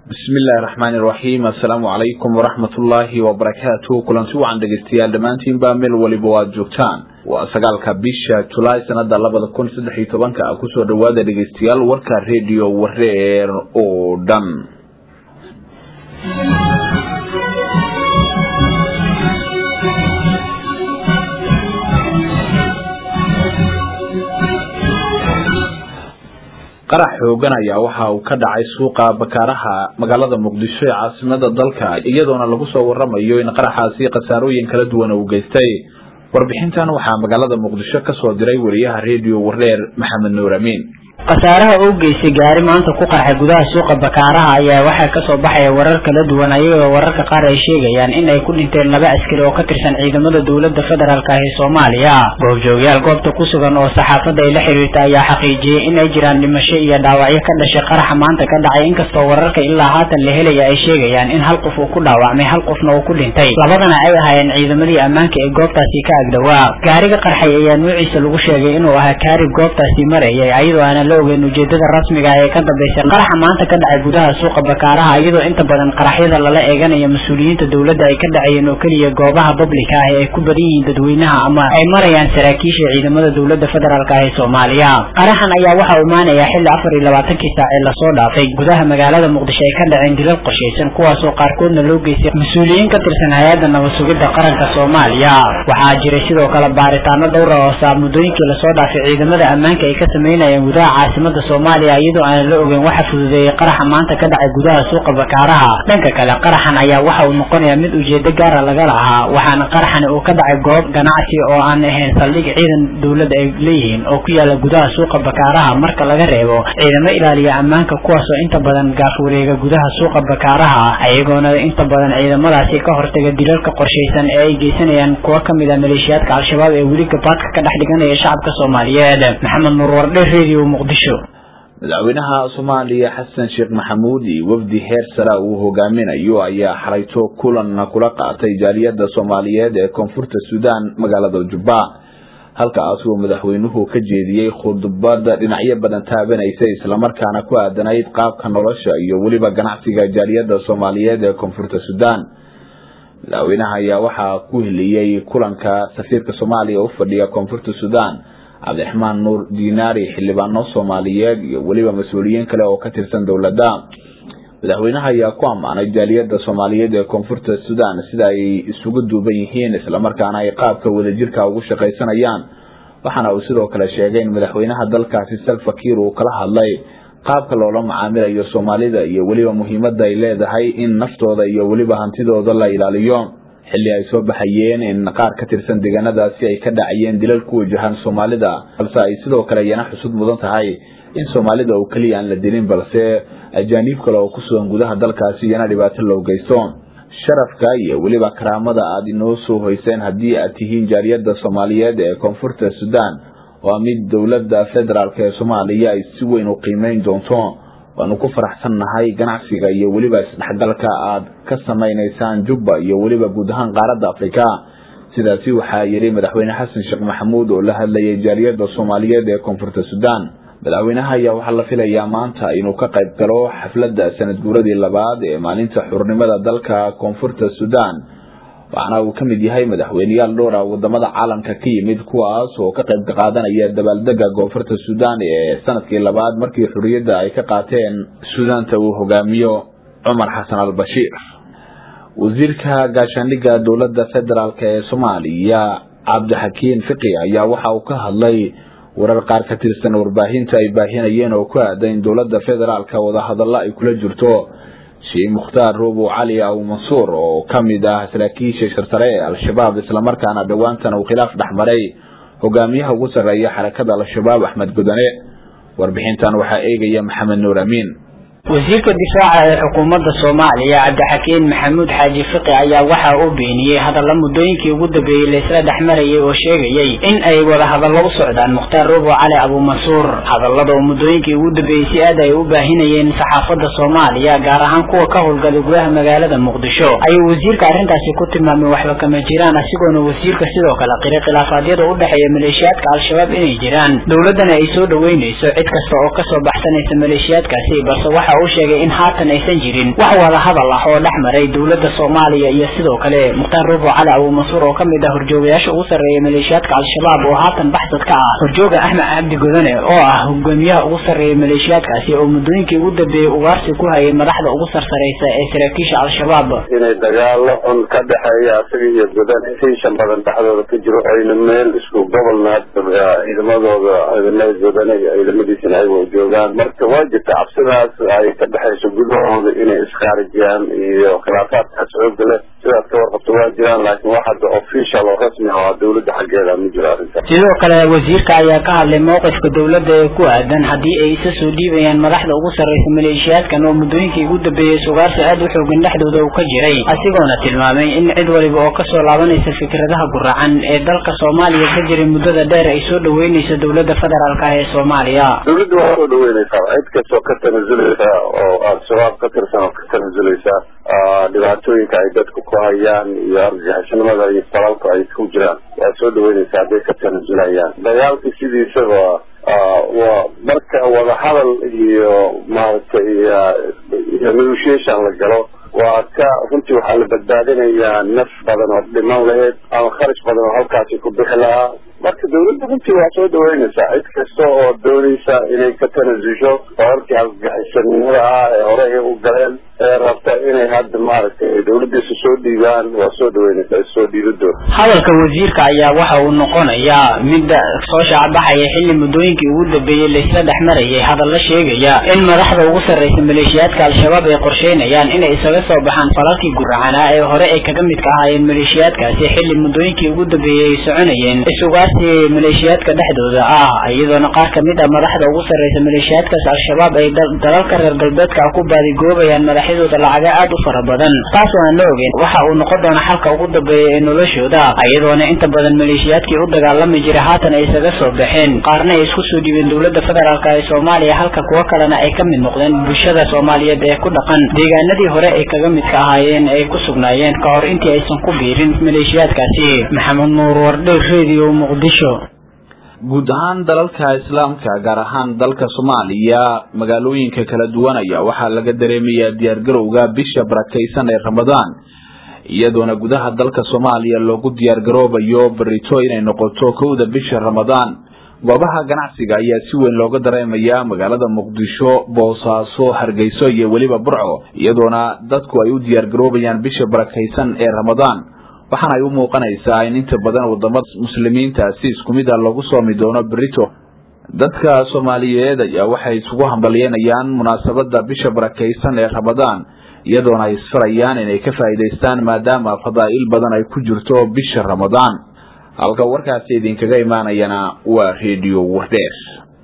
bismillahi raxmaani iraxiim assalaamu calaykum waraxmatullaahi wabarakaatu kulanti wacan dhegeystayaal dhammaantiinba meel weliba o aada joogtaan waa sagaalka bisha julaay sanada labada kun saddex iyo tobanka kusoo dhawaada dhegeystayaal warka rediyo wareer oo dhan qarax xoogan ayaa waxa uu ka dhacay suuqa bakaaraha magaalada muqdisho ee caasimada dalka iyadoona lagu soo waramayo in qaraxaasi khasaarooyin kala duwan uu geystay warbixintan waxaa magaalada muqdisho kasoo diray wariyaha rediyo wareer maxamed nuur amiin khasaaraha uu geystay gaari maanta ku qarxay gudaha suuqa bakaaraha ayaa waxaa kasoo baxaya warar kala duwan ayagoo wararka qaar ay sheegayaan in ay ku dhinteen laba askari oo ka tirsan ciidamada dowlada federaalk ah ee soomaaliya goobjoogyaal goobta ku sugan oo saxaafadda ay la xiriirta ayaa xaqiijiyey in ay jiraan dhimasho iyo dhaawacyo ka dhashay qaraxa maanta ka dhacay inkastoo wararka ilaa haatan la helaya ay sheegayaan in hal qof uu ku dhaawacmay hal qofna uu ku dhintay labadana ay ahaayeen ciidamadii ammaanka ee goobtaasi ka agdhowaa gaariga qarxay ayaa nuuciisa lagu sheegay inuu ahaa kaari goobtaasi marayay ayadoo aana ogeyn ujeedada rasmiga ee ka dambaysa qaraxa maanta ka dhacay gudaha suuqa bakaaraha iyadoo inta badan qaraxyada lala eeganaya mas-uuliyiinta dowladda ay ka dhacayeen oo keliya goobaha bablika ah ee ay ku badan yihiin dadweynaha ama ay marayaan saraakiisha ciidamada dowlada federaalk ah ee soomaaliya qaraxan ayaa waxa uu imaanayaa xilli afar iyo labaatankii saac ee lasoo dhaafay gudaha magaalada muqdisho ay ka dhaceen dilal qoshaysan kuwaasoo qaarkoodna loo geystay mas-uuliyiin ka tirsan hay-adda nabad sugidda qaranka soomaaliya waxaa jiray sidoo kale baaritaano dhowra oo saa muddooyinkii lasoo dhaafay ciidamada ammaanka ay ka sameynayeen gudaha caasimada soomaaliya iyadoo aan la ogeyn waxa fududeeyey qaraxa maanta ka dhacay gudaha suuqa bakaaraha dhanka kale qaraxan ayaa waxa uu noqonayaa mid ujeedo gaara laga lahaa waxaana qaraxani uu ka dhacay goob ganacsi oo aan ahayn saldhig ciidan dowladda ay leeyihiin oo ku yaala gudaha suuqa bakaaraha marka laga reebo ciidamo ilaaliya ammaanka kuwaasoo inta badan gaaf wareega gudaha suuqa bakaaraha iyagoona inta badan ciidamadaasi ka hortaga dilalka qorshaysan ee ay geysanayaan kuwo kamid a maleeshiyaadka al-shabaab ee weli gabaadka ka dhex dhiganaya shacabka soomaaliyeed maxamed nuur wardhe radio muqdisho madaxweynaha soomaaliya xasan sheekh maxamuud iyo wafdi heer sara uu hogaaminayo ayaa xalayto kulan kula qaatay jaaliyada soomaaliyeed ee koonfurta suudaan magaalada jubba halkaas uu madaxweynuhu ka jeediyey khudbad dhinacyo badan taabanaysa islamarkaana ku aadanayd qaabka nolosha iyo weliba ganacsiga jaaliyada soomaaliyeed ee koonfurta suudaan madaxweynaha ayaa waxaa ku heliyey kulanka safiirka soomaaliya u fadhiya koonfurta suudaan cabdiraxmaan nuur dinaari xildhibaano soomaaliyeed iyo weliba mas-uuliyiin kale oo ka tirsan dowladda madaxweynaha ayaa ku ammaanay jaaliyada soomaaliyeed ee koonfurta suudaan sida ay isugu duuban yihiin islamarkaana ay qaabka wadajirka ugu shaqaysanayaan waxaana uu sidoo kale sheegay in madaxweynaha dalkaasi salfakiir uu kala hadlay qaabka loola macaamilayo soomaalida iyo weliba muhiimada ay leedahay in naftooda iyo weliba hantidooda la ilaaliyo xilli ay soo baxayeen in qaar ka tirsan deegaanadaasi ay ka dhacayeen dilal ku wajahan soomaalida balse ay sidoo kale iyana xusud mudan tahay in soomaalida oo keliya aan la dilin balse ajaaniib kale oo ku sugan gudaha dalkaasi iyana dhibaato loo geysto sharafka iyo weliba karaamada aada inoo soo hoyseen haddii aad tihiin jaaliyada soomaaliyeed ee koonfurta suudaan waa mid dowladda federaalk ee soomaaliya ay si weyn u qiimeyn doonto waanu ku faraxsannahay ganacsiga iyo weliba isdhexgalka aad ka samaynaysaan jubba iyo weliba guud ahaan qaaradda afrika sidaasi waxaa yidhi madaxweyne xasan sheekh maxamuud oo la hadlayay jaaliyada soomaaliyeed ee koonfurta suudaan madaxweynaha ayaa waxaa la filayaa maanta inuu ka qayb galo xafladda sanad guuradii labaad ee maalinta xurnimada dalka koonfurta suudaan waxaana uu ka mid yahay madaxweyneyaal dhowra wadamada caalamka ka yimid kuwaas oo ka qayb qaadanaya dabaaldega koonfurta suudaan ee sanadkii labaad markii xuriyadda ay ka qaateen suudaanta uu hogaamiyo cumar xasan al bashiir wasiirka gaashaandhigga dowladda federaalk ee soomaaliya cabdixakiin fiqi ayaa waxa uu ka hadlay warar qaar ka tirsan warbaahinta ay baahinayeen oo ku aada in dowladda federaalka wadahadallo ay kula jirto sheekh mukhtaar roobo cali aw mansuur oo ka mid ah saraakiisha sharsare ee al-shabaab islamarkaana dhowaantan uu khilaaf dhexmaray hogaamiyaha ugu sarreeya xarakada al-shabaab axmed gudane warbixintan waxaa eegaya maxamed nuur amiin wasiirka difaaca ee xukuumadda soomaaliya cabdixakiin maxamuud xaaji fiqi ayaa waxa uu beeniyey hadalla muddooyinkii ugu dambeeyey laysla dhexmarayay oo sheegayay in ay wada hadallo u socdaan mukhtaar roobo cali abuumansuur hadallada oo muddooyinkii ugu dambeeyey si aad ay u baahinayeen saxaafadda soomaaliya gaar ahaan kuwa ka howlgala gudaha magaalada muqdisho ayuu wasiirka arrintaasi ku tilmaamay waxba kama jiraan asigoona wasiirka sidoo kale qiri khilaafaadyada u dhexeeya maleeshiyaadka al-shabaab inay jiraan dowladdana ay soo dhoweynayso cid kasta oo kasoo baxsanaysa maleeshiyaadkaasi balse waxa waxa uu sheegay in haatan aysan jirin wax wada hadal ah oo dhex maray dowladda soomaaliya iyo sidoo kale mukhtaar rubo cali abuumansuur oo kamid ah horjoogayaasha ugu sarreeya maleeshiyaadka al-shabaab oo haatan baxsad ka ah horjooga axmed cabdi godane oo ah hogaamiyaha ugu sarreeya maleeshiyaadkaasi oo muddooyinkii ugu dambeeyey ugaarsi ku hayay madaxda ugu sarsaraysa ee saraakiisha al-shabaab inay dagaalo xun ka dhexeeya asaga iyo godane tension badan dhexdooda ka jiro ayna meel isku gobolna ciidamadooda ciidamada godane ciidamadiisana ayago joogaan marka waa jirta cabsidaas ay ka dhexayso gudahooda inay iskaarijiyaan iyo khilaafaadkaas xooga leh sidaas ka warqabto waa jiraan laakiin wax hadda official oo rasmi ah oo dawladda xaggeeda ma jiro arrintaas sidoo kale wasiirka ayaa ka hadlay mowqifka dowladda ee ku aadan haddii ay isa soo dhiibayaan madaxda ugu sarreysa maleeshiyaadkan oo muddooyinkii ugu dambeeyey sugaarsi aad u xoogan dhexdooda uu ka jiray asigoona tilmaamay in cid waliba oo kasoo laabanaysa fikradaha guracan ee dalka soomaaliya ka jiray muddada dheer ay soo dhaweynayso dowladda federaalk ah ee soomaaliya dawladda waa soo dhaweynaysaa cid kastoo ka tanaasulaysa oo al-shabaab ka tirsan oo ka tanaasulaysa dhibaatooyinka ay dadku ku hayaan iyo argagixisnimada iyo falalka ay ku jiraan waa soo dhaweynaysaa hadday ka tanasulayaan dagaalka sidiisaba waa marka wadahadal iyo maaragtay iyo negotiation la galo waa ka runtii waxaa la badbaadinayaa naf badan oo dhiman laheyd ama kharash badan oo halkaasi ku bixi lahaa marka dawladda runtii waa soo dhaweynaysaa cid kasta oo doonaysa inay ka tanasusho wararkii argagixisanimada ah ee hore ay u galeen ee rabta inay hadda maaragtay dawladdiisa soo dhiibaan waa soo dhaweynaysaa soo dhiibadooda hadalka wasiirka ayaa waxa uu noqonayaa mid soo shaacbaxaya xilli muddooyinkii ugu dambeeyey laysla dhex marayay hadalla sheegaya in madaxda ugu sarreysa maleeshiyaadka al-shabaab ay qorsheynayaan inay isaga soo baxaan falalkii guracanaa ee hore ay kaga midka ahaayeen maleeshiyaadkaasi xilli muddooyinkii ugu dambeeyey ay soconayeen isugaarsi maleeshiyaadka dhexdooda ah iyadoona qaar kamid ah madaxda ugu sarreysa maleeshiyaadkaas al-shabaab ay dalalka reer galbeedka ah ku baadigoobayaan madaxyadooda lacaga aad u fara badan taas oo aan la ogeyn waxa uu noqon doona xalka ugu dambeeya ee noloshooda iyadoona inta badan maleeshiyaadkii u dagaalami jiray haatan ay isaga soo baxeen qaarna ay isku soo dhiibeen dowladda federaalk ee soomaaliya halka kuwo kalena ay ka mid noqdeen bulshada soomaaliyeed ee ku dhaqan deegaanadii hore ay kaga midka ahaayeen ay ku sugnaayeen ka hor intii aysan ku biirin maleeshiyaadkaasi maxamed nuur wardhe radio muqdisho guud ahaan dalalka islaamka gaar ahaan dalka soomaaliya magaalooyinka kala duwan ayaa waxaa laga dareemayaa diyaargarowga bisha barakaysan ee ramadaan iyadoona gudaha dalka soomaaliya loogu diyaargaroobayo barito inay noqoto kowda bisha ramadaan goobaha ganacsiga ayaa si weyn looga dareemayaa magaalada muqdisho boosaaso hargeyso iyo weliba burco iyadoona dadku ay u diyaargaroobayaan bisha barakaysan ee ramadaan waxaana ay u muuqanaysaa in inta badan wadamada muslimiinta si isku mid a loogu soomi doono berito dadka soomaaliyeed ayaa waxay isugu hambalyeynayaan munaasabada bisha barakaysan ee ramadaan iyadoona ay isfarayaan inay ka faa'iidaystaan maadaama fadaa'il badan ay ku jirto bisha ramadaan halka warkaasi idinkaga imaanayana waa redio wardheer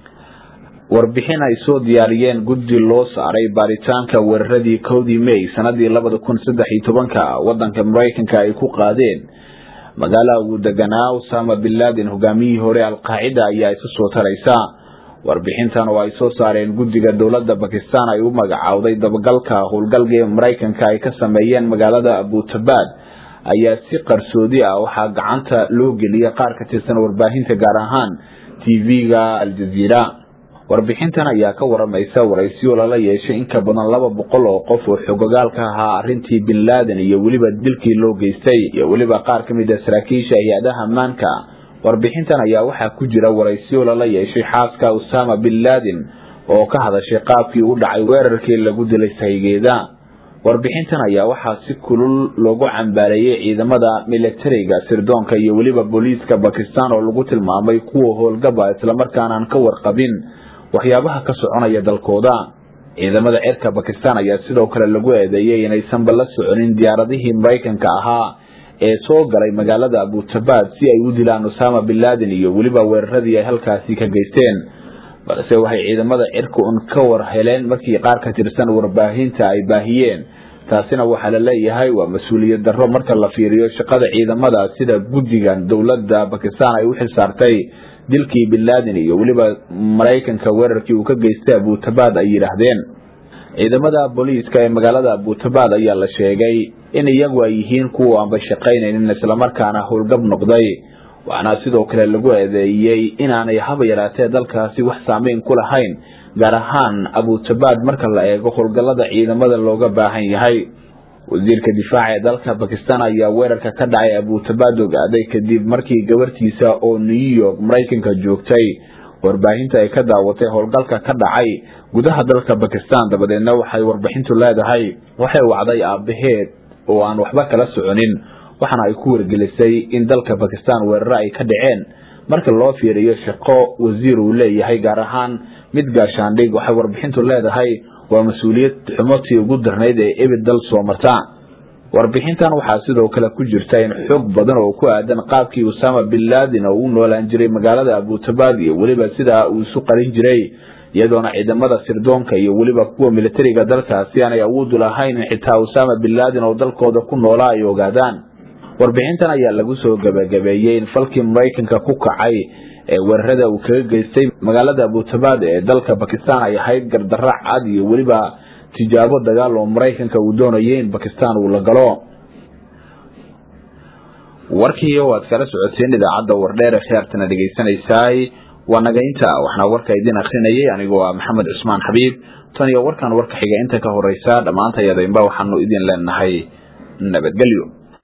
warbixin ay soo diyaariyeen guddi loo saaray baaritaanka weeraradii kowdii may sanadii labada kun saddex iyo tobanka wadanka maraykanka ay ku qaadeen magaala uu deganaa usama bin laden hogaamiyihii hore alqaacida ayaa isa soo taraysa warbixintan oo ay soo saareen guddiga dowladda bakistan ay u magacowday dabagalka howlgalka maraykanka ay ka sameeyeen magaalada abutabad ayaa si qarsoodi ah waxaa gacanta loo geliyay qaar ka tirsan warbaahinta gaar ahaan tv-ga aljaziira warbixintan ayaa ka waramaysa waraysiyo lala yeeshay in ka badan laba boqol oo qof oo xogogaal ka ahaa arrintii bin laden iyo weliba dilkii loo geystay iyo weliba qaar ka mid a saraakiisha hay-adaha ammaanka warbixintan ayaa waxaa ku jira waraysiyo lala yeeshay xaaska usama bin laden oo ka hadashay qaabkii u dhacay weerarkii lagu dilay saygeeda warbixintan ayaa waxaa si kulul loogu cambaareeyey ciidamada militariga sirdoonka iyo weliba booliiska bakistan oo lagu tilmaamay kuwa howlgaba islamarkaana aan ka warqabin waxyaabaha ka soconaya dalkooda ciidamada cirka bakistan ayaa sidoo kale lagu eedeeyey inaysanba la soconin diyaaradihii maraykanka ahaa ee soo galay magaalada abutabad si ay u dilaan usama bin laden iyo weliba weeraradii ay halkaasi ka geysteen balse waxay ciidamada cirka un ka war heleen markii qaar ka tirsan warbaahinta ay baahiyeen taasina waxaa la leeyahay waa mas-uuliyad darro marka la fiiriyo shaqada ciidamada sida guddigan dowladda bakistan ay u xilsaartay dilkii bin laden iyo weliba maraykanka weerarkii uu ka geystay abutabad ay yidhaahdeen ciidamada booliiska ee magaalada abutabad ayaa la sheegay in iyagu ay yihiin kuwa aanba shaqaynaynin islamarkaana howlgab noqday waxaana sidoo kale lagu eedeeyey inaanay haba yaraatee dalkaasi wax saameyn ku lahayn gaar ahaan abutabaad marka la eego howlgallada ciidamada looga baahan yahay wasiirka difaaca ee dalka bakistan ayaa weerarka ka dhacay abutabaad ogaaday kadib markii gabartiisa oo new york maraykanka joogtay warbaahinta ay ka daawatay howlgalka ka dhacay gudaha dalka bakistan dabadeedna waxay warbixintu leedahay waxay wacday aabaheed oo aan waxba kala soconin waxaana ay ku wargelisay in dalka bakistan weeraro ay ka dhaceen marka loo fiiriyo shaqo wasiir uu leeyahay gaar ahaan mid gaashaandhig waxay warbixintu leedahay waa mas-uuliyad xumotii ugu darnayd ee ebid dal soo marta warbixintan waxaa sidoo kale ku jirta in xoog badan oo ku aadan qaabkii usama bin laden oo u noolaan jiray magaalada abutabaad iyo weliba sidaa uu isu qarin jiray iyadoona ciidamada sirdoonka iyo weliba kuwa militariga dalkaasi aanay awoodu lahayn in xitaa usama bin laden oo dalkooda ku noolaa ay ogaadaan warbixintan ayaa lagu soo gabagabeeyey in falkii maraykanka ku kacay ee weerarada uu kaga geystay magaalada abutabaad ee dalka bakistan ay ahayd gardarra cad iyo weliba tijaabo dagaal oo maraykanka uu doonayay in bakistan uu la galo warkii waad kala socoteen idaacadda wardheer ee khiyaartana dhegaysanaysaay waa naga inta waxna warka idin akrinayay anigoo ah maxamed cusmaan xabiib tan iyo warkan warka xiga inta ka horeysa dhammaantayadainba waxaanu idin leenahay nabadgelyo